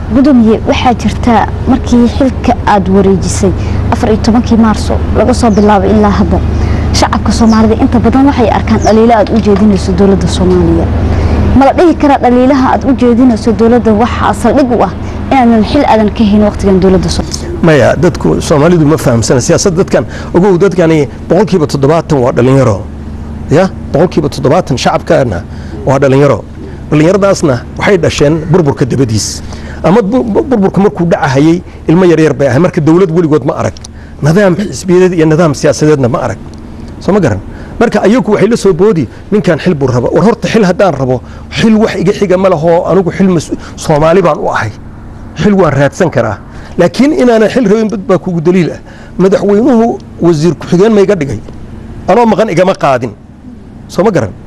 gudoomiye waxaa jirtaa markii xilka aada wareejisay afar iyo tobankii maarso laga soo bilaabay ilaa hadda shacabka soomaalida inta badan waxay arkaan dhaliilo aad u jeedinayso dowladda soomaaliya mala dhihi karaa dhaliilaha aad u jeedinayso dowladda waxaa saldhig u ah inaanan xil aadan ka hayn waqtigan dowladda maya dadku soomaalidu ma fahamsana siyaasad dadkan ogow dadkani boqolkiiba toddobaatan waa dhalinyaro ya boqolkiiba toddobaatan shacabkaana waa dhalinyaro dhallinyaradaasna waxay dhasheen burburka dabadiis ama burburka markuu dhacahayey ilmo yaryar bay ahay marka dowlad weligood ma arag nidaam xisbiyadeed iyo nidaam siyaasadeedna ma arag soo ma garan marka ayagu waxay la soo boodi ninkan xil buu raba war horta xil haddaan rabo xil wax iga xiga ma lahoo anigu xil soomaali baan u ahay xil waan raadsan karaa laakiin inaanan xil rabin bad baa kugu daliil ah madaxweynuhu wasiir ku-xigeen ma iga dhigay anoo maqan igama qaadin soo ma garan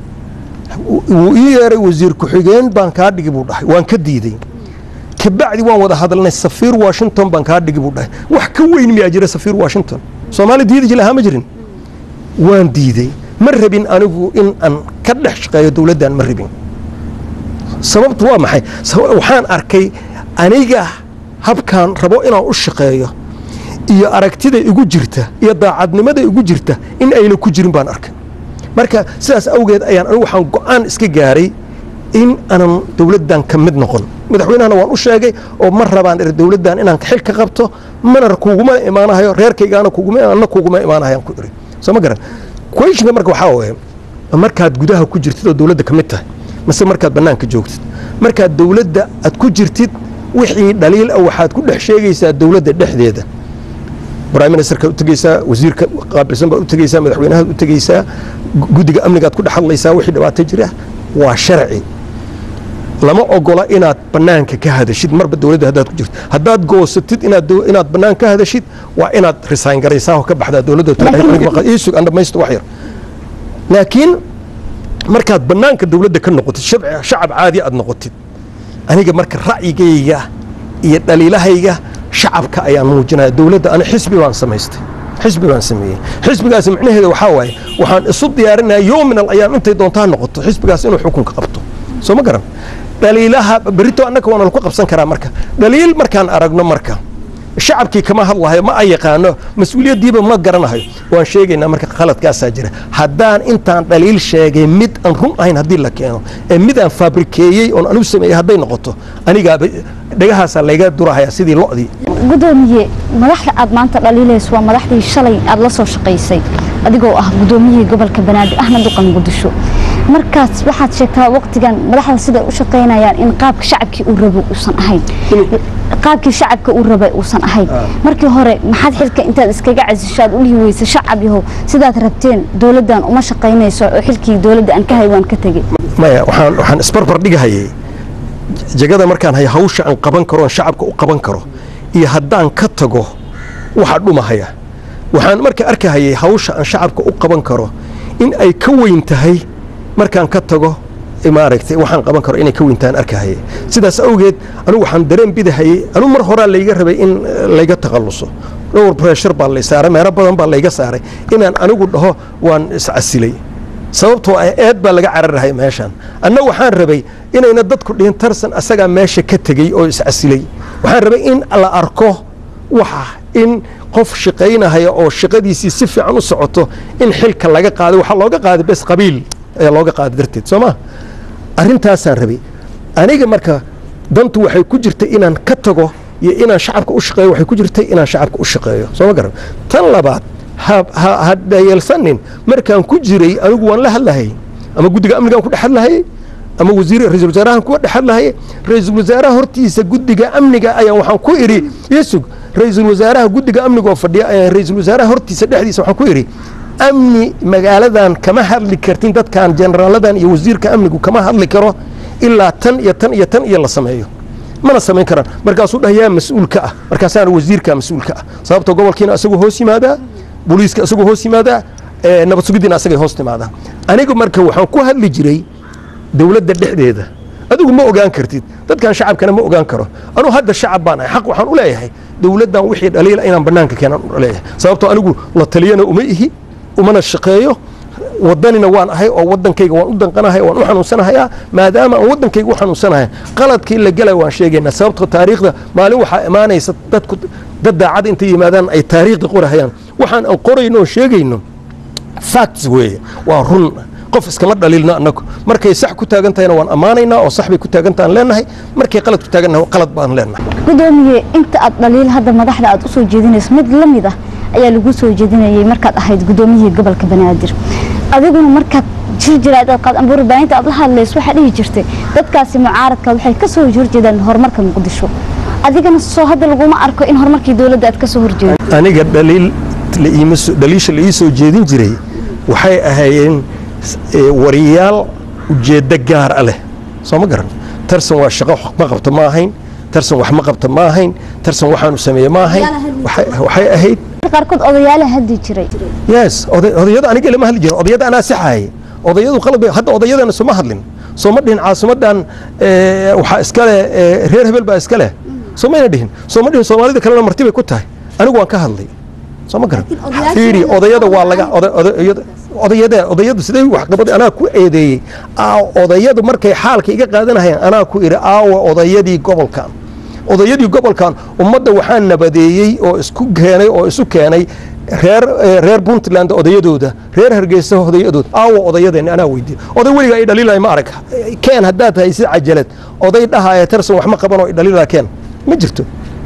wuu ii yeeray wasiir ku-xigeen baan kaa dhigi buu dhahay waan ka diiday kabacdi waan wada hadalnay safiir washington baan kaa dhigi buu dhahay wax ka weyn miyaa jira safiir washington soomaali diidi jilahaa ma jirin waan diiday ma rabin anigu in aan ka dhex shaqeeyo dowladdan ma rabin sababtu waa maxay waxaan arkay aniga habkaan rabo inaan u shaqeeyo iyo aragtida igu jirta iyo daacadnimada igu jirta in ayna ku jirin baan arkay marka sidaas awgeed ayaan anigu waxaan go-aan iska gaaray in aanan dowladdan ka mid noqon madaxweynahana waan u sheegay oo ma rabaan er dowladdan inaan xil ka qabto mana kuguma imaanahayo reerkaygaana kuguma kuguma imaanahayaan ku iri soo ma garan questionka marka waxaa waye markaad gudaha ku jirtid oo dowladda ka mid tahay mase markaad bannaanka joogtid markaad dowladda aad ku jirtid wixii dhaliil ah waxaad ku dhex sheegaysaa dowladda dhexdeeda prime ministerkaad u tegeysaa wasiirka qaabilsan baad u tegeysaa madaxweynahaad u tegeysaa guddiga amnigaad ku dhex hadlaysaa wixii dhibaato jira waa sharci lama ogola inaad bannaanka ka hadashid marba dowladda haddaad ku jirto haddaad goosatid inaad inaad bannaan ka hadashid waa inaad resign garaysaa oo ka baxdaa dowladda iisug aan dhamaysto wax yar laakiin markaad bannaanka dowladda ka noqotid shacab caadi aad noqotid aniga marka ra'yigayga iyo dhaliilahayga shacabka ayaan muujinaya dowladda ana xisbi baan samaystay xisbi baan sameeyey xisbigaasi micnaheeda waxaa waaye waxaan isu diyaarinaya yoominal ayaan intay doontaa noqoto xisbigaas inuu xukunka qabto soo ma garan dhaliilaha berito annaka waana laku qabsan karaa marka dhaliil markaan aragno marka shacabkii kama hadlahayo ma a yaqaano mas-uuliyaddiiba ma garanahayo waan sheegaynaa marka khaladkaasaa jira haddaan intaan dhaliil sheegay mid aan run ahayn haddii la keeno ee mid aan faabrikeeyey oon anigu sameeyey hadday noqoto anigaaba dhegahaasaa layga durahayaa sidii lo'dii gudoomiye madaxda aad maanta dhaliilayso waa madaxdii shalay aad la soo shaqaysay adigoo ah gudoomiyihii gobolka banaadir ahna duqan muqdisho markaas waxaad sheegtaa waqtigan madaxda siday u shaqaynayaan in qaabka shacabkii uu rabo uusan ahayn qaabkii shacabka uu rabay uusan ahayn markii hore maxaad xilka intaad iskaga casisho aad u dhihi weysa shacab yahow sidaad rabteen dowladdan uma shaqaynayso oo xilkii dowladda aan ka hay waan ka tegey maya waxaan waxaan isbarbar dhigahayay jagada markaan hay hawsha aan qaban karo aan shacabka u qaban karo iyo haddaan ka tago waxaa dhumahaya waxaan marka arkahayay hawsha aan shacabka u qaban karo in ay ka weyn tahay markaan ka tago maaragtay waxaan qaban karo inay ka weyntaan arkahayay sidaas awgeed anigu waxaan dareen bidahayay anigu mar horaa layga rabay in layga takhalluso dhowr breshar baa lay saaray meelo badan baa layga saaray inaan anigu dhaho waan iscasilay sababtoo ah eed baa laga cararahay meeshaan anna waxaan rabay inayna dadku dhihin tarsan asagaa meesha ka tegey oo iscasilay waxaan rabay in la arko waxa in qof shaqaynahaya oo shaqadiisii si fiican u socoto in xilka laga qaaday waxaa looga qaaday bes qabiil ayaa looga qaaday darteed soo ma arrintaasaan rabay aniga marka dantu waxay ku jirtay inaan ka tago iyo inaan shacabka u shaqeeyo waxay ku jirtay inaan shacabka u shaqeeyo soo ma garan tan labaad ha dhayeelsanin markaan ku jiray anigu waan la hadlahayay ama guddiga amnigaan ku dhex hadlahayay ama wasiir ra-isul wasaarahan kuwa dhex hadlahayay ra-iisul wasaaraha hortiisa guddiga amniga ayaan waxaan ku idhi yesug ra-iisul wasaaraha guddiga amniga oo fadhiya ayaan ra-isul wasaaraha hortiisa dhexdiisa waxaan ku idhi amni magaaladan kama hadli kartin dadkan jeneraaladan iyo wasiirka amnigu kama hadli karo ilaa tan iyo tan iyo tan iyo la sameeyo mana samayn karaan markaasuu dhah yaa mas-uulka ah markaasaana wasiirka mas-uulka ah sababta gobolkiina asagoo hoos yimaadaa booliiska asagoo hoos yimaadaa nabad sugiddiina asagay hoos timaadaa aniga marka waxaan ku hadli jiray dowladda dhexdeeda adigu ma ogaan kartid dadkan shacabkana ma ogaan karo anuu hadda shacab baan ahay xaq waxaan u leeyahay dowladdan wixii dhaliila inaan bannaanka keenaan u leeyahay sababtoo anigu la taliyana uma ihi umana shaqeeyo wadanina waan ahay oo wadankayga waan u danqanahay waan u xanuunsanahayaa maadaama aan wadankayga u xanuunsanahay qaladkii la gelay waan sheegaynaa sababto taariikhda maalin waxaa imaanaysa dadku dad daacad intay yimaadaan ay taariikhda qorahayaan waxaan aan qorayno oo sheegayno facts weeye waa run qof iskama dhaliilno annagu markay sax ku taagan tahayna waan ammaanaynaa oo sax bay ku taagantahaan leenahay markay qalad ku taagannahay qalad baan leenahay gudoomiye inta aad dhaliil hadda madaxda aad usoo jeedinayso mid la mid ah ayaa lagu soo jeedinayay markaad ahayd gudoomiyihii gobolka banaadir adiguna markaad jir jiraad aad qaad amba warbaahinta aad la hadlayso waxaa dhihi jirtay dadkaasi mucaaradka waxay ka soo horjeedaan horumarka muqdisho adigana soo hadda laguma arko in horumarkii dowladda aad ka soo horjeedo aniga dhaliil la iima soo- dhaliisha la ii soo jeedin jiray waxay ahaayeen eh, wariyaal ujeeddo gaar a leh soo ma garan tarsan waa shaqo wax ma qabto ma ahayn tarsan wax ma qabto ma ahayn tarsan waxaanu sameeye ma ahayn waxay waxay ahayd qaarkood odayaala haddi jiray yes oday- odayada aniga lama hadli jirin odayada anaa saxaayay odayadu qalad bay hadda odayadana sooma hadlin sooma dhihin caasimadan eh, waxaa iskale eh, reer hebel baa iska leh soomayna dhihin sooma dhihin soomaalida kalena marti bay ku tahay anigu waan ka hadlay soo ma garan odayaasha fiiri inay odayada waa qabaan laga oda- odayada odayada odayadu sidee wax qabad anaa ku eedeeyey aa odayadu markay xaalka iga qaadanayaan anaa ku idhi aawa odayadii gobolkan odayadii gobolkan ummadda waxaa nabadeeyey oo isku keenay oo isu keenay reer eh, reer puntland odayadooda reer hargeysa odayadooda aawa odayadeeni anaa weydiiye oday weliga ay dhaliilay ma arag keen haddaad tahay si cajalad oday dhahaya tarsan wax ma qabanoo i dhaliilaa keen ma jirto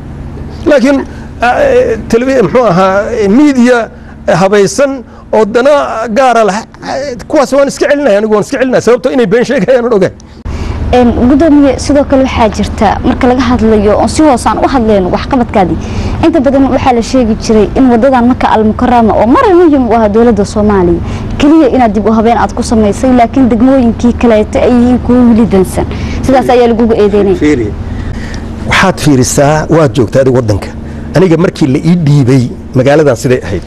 laakiin eh, televi- muxuu ahaa eh, media habaysan oo dana gaara lah eh, kuwaas waan iska celinaya anigu waan iska celinaya sababto inay been sheegayaan aan ogahay Een, gudoomiye sidoo kale waxaa jirta marka laga hadlayo oon si hoosaan u hadlayno waxqabadkaadii inta badan waxaa la sheegi jiray in wadadan maka almukarama oo marar muhim u ah dowladda soomaaliya keliya inaad dib u habeen aad ku samaysay laakiin degmooyinkii kaleeto ay yihiin kuwo weli dansan sidaas ayaa lagugu eedeynaya waxaad fiirisaa waad joogtaa adig waddanka aniga markii la ii dhiibay magaaladan siday ahayd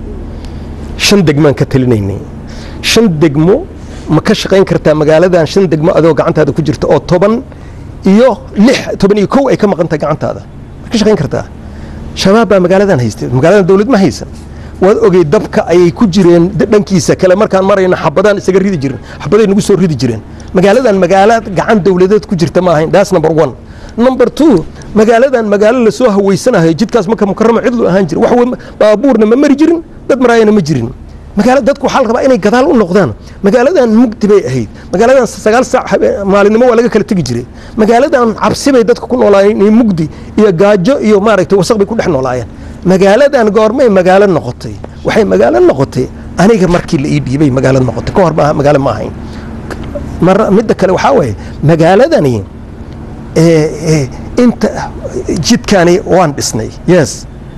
shan degmaan ka talinaynay shan degmo ma ka shaqayn kartaa magaaladan shan degmo adoo gacantaada ku jirta oo toban iyo lix toban iyo kow ay ka maqan tahay gacantaada ma ka shaqayn kartaa shabaab baa magaaladan haystay magaaladan dowlad ma haysan waad ogey dabka ayay ku jireen d- dhankiisa kale markaan marayna xabadaan isaga ridi jiren xabaday nagu soo ridi jireen magaaladan magaala gacan dowladeed ku jirta ma ahayn that's number one number two magaaladan magaalo lasoo haweysanayo jidkaas marka mukarama cidlu ahaan jira wax we- baabuurna ma mari jirin dad maraayana ma jirin magaala dadku waxaa la rabaa inay gadaal u noqdaan magaaladan mugdi bay ahayd magaaladan sagaal saac habe- maalinimo waa laga kala tegi jiray magaaladan cabsi bay dadku ku noolaayeen iyo mugdi iyo gaajo iyo maaragtay wasaq bay ku dhex noolaayeen magaaladan goormay magaalo noqotay waxay magaalo noqotay aniga markii la ii dhiibay magaalo noqotay ka hor maaha magaalo ma ahayn mar midda kale waxaa waaye magaaladani ee, ee, inta jidkani waan dhisnay yes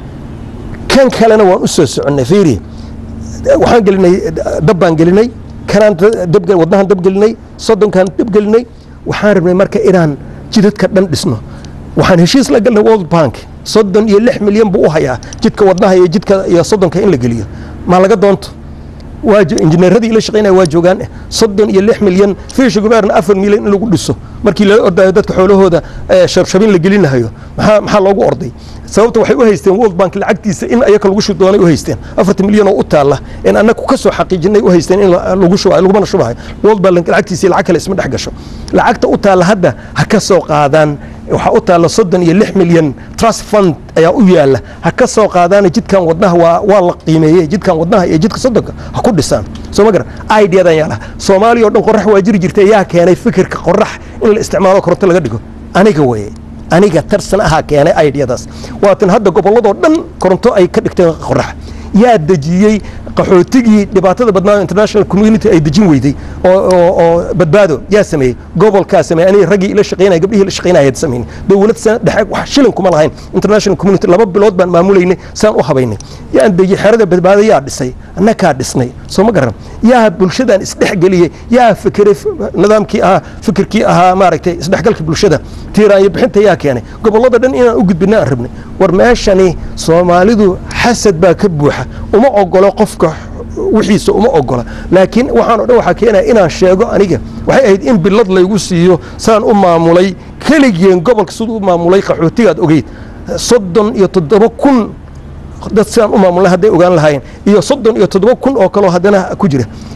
kan kalena waan u soo soconnay fiiri waxaan gelinay dab baan gelinay kanaan dab wadnahan dab gelinay soddonkaan dab gelinay waxaan rabnay marka inaan jidadka dhan dhisno waxaan heshiis la galnay world bank soddon iyo lix milyan buu u hayaa jidka wadnaha iyo jidka iyo soddonka in la geliyo maa laga doonto waa jo- injineeradii ila shaqaynaya waa joogaan soddon iyo lix milyan fiisha gubeerna afar milyan in lagu dhiso markii lala ordayo dadka xoolahooda eh, shabshabin la gelinahayo maxaa maxaa loogu orday sababta waxay u haysteen world bank lacagtiisa in ayaka lagu shubi doonay u haysteen afartan milyan oo u taalla in annagu ka soo xaqiijinay u haysteen in la- lagu shubayo lagumana shubayo world bank lacagtiisa iyo lacag kale isma dhex gasho lacagta u taalla hadda ha ka soo qaadaan waxaa u taalla soddon iyo lix milyan trust fund ayaa u yaalla ha ka soo qaadaana jidkan wadnaha waa waa la qiimeeyey jidkan wadnaha iyo jidka soddonka ha ku dhisaan soo ma garan ideadan yaa laha soomaaliya oo dhan qorax waa jiri jirta yaa keenay fikirka qorax in la isticmaalo koronto laga dhigo aniga weye aniga tarsan ahaa keenay ideadaas waatan hadda gobolladoo dhan koronto ay ka dhigteen qorax yaa dejiyey qaxootigii dhibaatada badnaa international community ay dejin weyday oo oo- oo badbaado yaa sameeyey gobolkaa sameeyey aniga raggii ila shaqaynaya gabdhihii la shaqaynaya had sameyn dowlad sana dhexe wax shilin kuma lahayn international community laba bilood baan maamulaynay saan u habaynay yaan dejiyey xerada badbaado yaa dhisay annakaa dhisnay soo ma garan yaa bulshadan isdhexgeliyey yaa fikiray f- nidaamkii ahaa fikirkii ahaa maaragtay isdhexgalka bulshada tiiraanyo bixinta yaa keenay gobollada dhan inaan u gudbina aan rabnay war meeshani soomaalidu xasad baa ka buuxa uma ogolo qofka wixiisa uma ogola laakiin waxaan o dhan waxaa keenaya inaan sheego aniga waxay ahayd in bilad laygu siiyo saan u maamulay keligeen gobolka siduu u maamulay qaxootigaad ogeyd soddon iyo toddoba kun dad sidaan u maamulnay hadday ogaan lahaayeen iyo soddon iyo toddoba kun oo kaloo haddana ku jira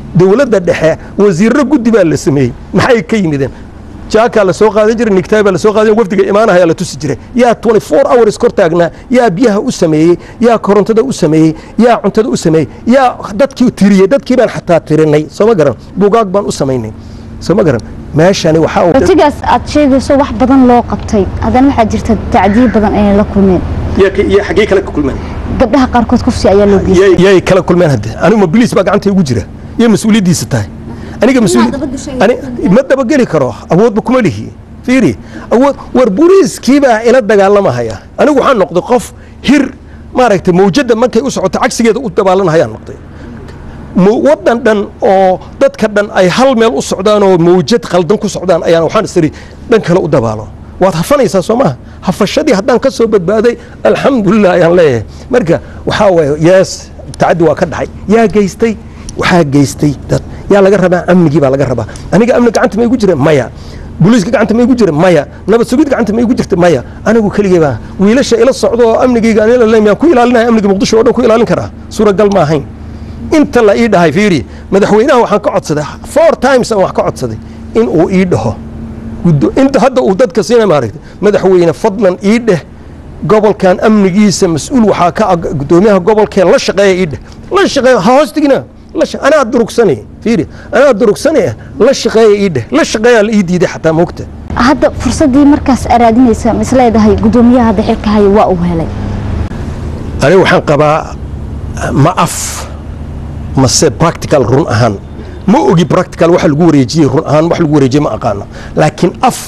dowladda dhexe wasiirro guddi baa la sameeyey maxay ka yimideen jaakaa la soo qaadan jiray nigtaay baa la soo qaadan wafdiga imaanahayaa la tusi jiray yaa 24 hours kor taagnaa yaa biyaha u sameeyey yaa korontada u sameeyey yaa cuntada u sameeyey yaa dadkii tiriyey dadkii baan xataa tirinay soo ma garan bugaag baan u samaynay soo ma garan meeshani waxaa watigaas aad sheegayso wax badan loo qabtay haddana waxaa jirta tacdiib badan inay la kulmeen xaggee kale ka kulmeen gabdhaha qaarkood kufsi ayaa loo geystay yay kala kulmeen hadde anigu ma biliis baa gacanta igu jira iyo mas-uuliyaddiisa tahay aniga ma dabageli karo awoodba kuma lihi fiiri awood war buriiskii baa ila dagaalamahaya anigu waxaan noqday qof hir maaragtay mawjadda markay u socoto cagsigeeda u dabaalanahayaan noqday waddan dhan oo dadka dhan ay hal meel u socdaan oo mawjad qaldan ku socdaan ayaan waxaan isiri dhan kale u dabaalo waad hafanaysaa soo maha hafashadii haddaan ka soo badbaaday alxamdulilah ayaan leeyahay marka waxaa waaye yees tacaddi waa ka dhacay yaa geystay waxaa geystay dad yaa laga rabaa amnigii baa laga rabaa aniga amni gacanta ma igu jira maya booliiska gacanta ma igu jira maya nabad sugid gacanta ma igu jirta maya anigu keligay baa wiilasha ila socdo oo amnigayga anila leemyaan ku ilaalinaya amniga muqdisho oo dhan ku ilaalin karaa suuragal ma ahayn inta la ii dhahay fiiri madaxweynaha waxaan ka codsaday four times aan wax ka codsaday in uu ii dhaho inta hadda uu dadka siina maaragtay madaxweyne fadlan ii dheh gobolkan amnigiisa mas-uul waxaa ka gudoomiyaha gobolkee la shaqeeya ii dheh la shaqeeya ha hoostigina anaa durugsane fiiri anaa durugsane la shaqeeya ii dheh la shaqeeyaa la ii diiday xataa moogta hadda fursaddii markaas araadinaysa ma isleedahay gudoomiyaha hadda xilka haya waa uu helay aniga waxaan qabaa ma af mase practical run ahaan ma ogi practical waxa lagu wareejiyey run ahaan wax lagu wareejiyey ma aqaano laakiin af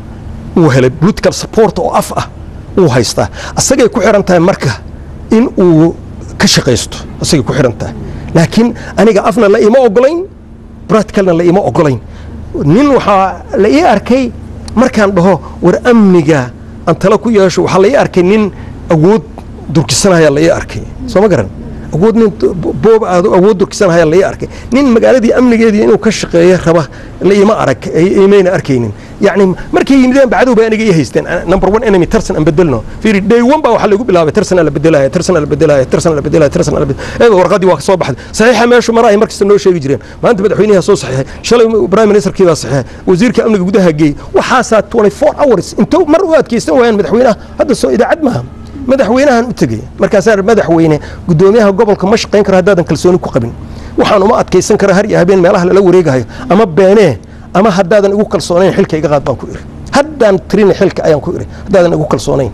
uu helay political support oo af ah uu haystaa asagay ku xiran tahay marka in uu ka shaqaysto asagay ku xiran tahay laakiin aniga afna la ima ogolayn practicalna la ima ogolayn nin waxaa la ii arkay markaan dhaho war amniga aan tala ku yeesho waxaa la ii arkay nin awood durkisanaya la ii arkay soo ma garan awood nin boob aado awood durkisanaya la ii arkay nin magaaladii amnigeedii inuu ka shaqeeyo raba la ima arag imayna arkaynin yacni markay yimideen bacdow bay aniga ii haysteen number one enemy tarsan aan bedelno fiiri day one baa waxaa lagu bilaabay tarsan la bedelaya tarsan la bedelaya tarsan la bedelaya tarsan la bedelaya warqadii waa soo baxday saxiixa meeshu maraay markasta noo sheegi jireen maanta madaxweynaha soo saxiixay shalay prime ministerkii baa saxiixay wasiirka amniga gudaha geey waxaasaa 24 hours intuu mar u adkaysan waayaan madaxweynaha hadda soo idaacad maaha madaxweynahan u tegey markaasaa madaxweyne gudoomiyaha gobolka ma shaqayn karo haddaadan kalsooni ku qabin waxaan uma adkaysan kara har iyo habeen meelaha lala wareegahayo ama beenee ama haddaadan igu kalsoonayn xilka iga qaad baan ku iri haddaan tirin xilka ayaan ku iri haddaadan igu kalsoonayn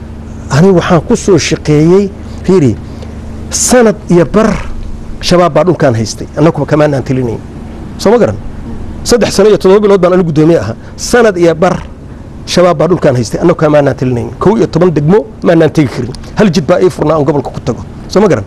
ani waxaan ku soo shaqeeyey fiiri sanad iyo bar shabaab baa dhulkaan haystay annaguba kamaanaan tilinayn soo ma garan saddex sano iyo toddoba bilood baan anigu gudoomiye ahaa sanad iyo bar shabaab baa dhulkaan haystay annagu kaa maanaan tilinayn kow iyo toban degmo maanaan tegi karin hal jid baa ii furnaa aan gobolka ku tago soo ma garan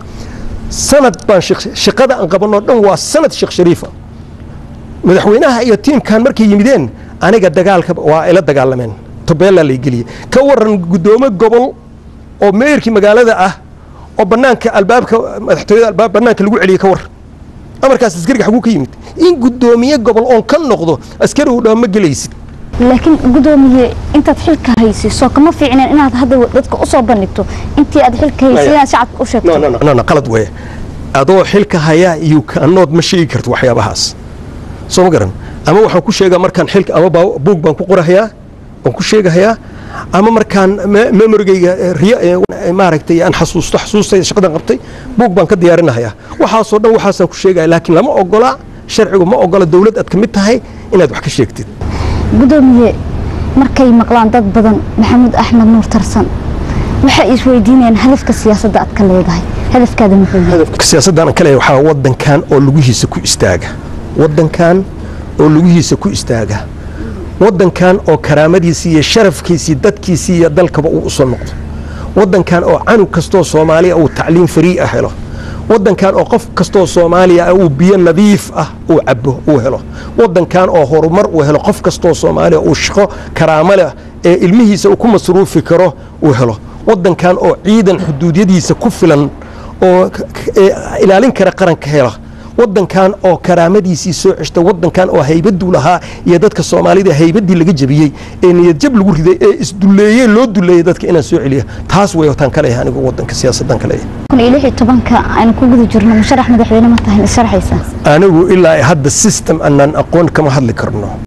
sanad baan shaqada aan qabanoo dhan waa sanad sheekh shariifa madaxweynaha iyo tiimkan markay yimideen aniga dagaalka waa ila dagaalameen tobeelaa lay geliyey ka waran guddoomo gobol oo meeyarkii magaalada ah oo banaanka albaabka madaxtooyada albaab banaanka lagu celiyey ka war amarkaas askariga xaguu ka yimid in guddoomiye gobol oon ka noqdo askari uu dhaho ma gelaysid laakiin gudoomiye intaad xilka haysiso kama fiicneen inaad hadda dadka u soo bandhigto intii aad xilka haysay inaad shacabka u sheegto no no qalad weeye adoo xilka hayaa iyo kaanood ma sheegi karto waxyaabahaas soo ma garan ama waxaan ku sheegaa markaan xilka ama buug baan ku qorahayaa waan ku sheegahayaa ama markaan memorigayga maaragtay aan xasuusto xasuustayda shaqadan qabtay buug baan ka diyaarinahayaa waxaasoo dhan waxaasaan ku sheegaya laakiin lama ogola sharcigu ma ogola dowlad aad ka mid tahay inaad wax ka sheegtid gudoomiye markay maqlaan dad badan maxamuud axmed nuur tarsan waxay isweydiinayaan hadafka siyaasadda aad ka leedahay hadafkaada muxuu yahay hadafka siyaasadda aan ka leeyahay waxaa wadankan oo lugihiisa ku istaaga wadankan oo lugihiisa ku istaaga wadankan oo karaamadiisii iyo sharafkiisii dadkiisii iyo dalkaba uu usoo noqdo wadankan oo canug kastoo soomaaliya uu tacliim farii ah helo wadankan oo qof kastoo soomaaliya ah uu biyo nadiif ah uu cabo uu helo wadankan oo horumar uu helo qof kastoo soomaaliya uu shaqo karaamo leh ee ilmihiisa uu ku masruufi karo uu helo wadankan oo ciidan xuduudyadiisa ku filan oo ilaalin kara qaranka hela wadankan oo karaamadiisii soo ceshta wadankan oo haybaduu lahaa iyo dadka soomaalida haybadii laga jabiyey ee niyadjab lagu riday ee isduleeyey loo duleeyey dadka inaan soo celiya taas way wataan ka leeyahay anigu wadanka siyaasadan ka leeyahay kun iyo lix iyo tobanka aynu ku guda jirno musharax madaxweyne ma tahay ma sharaxaysaa anigu ilaa hadda system anaan aqoon kama hadli karno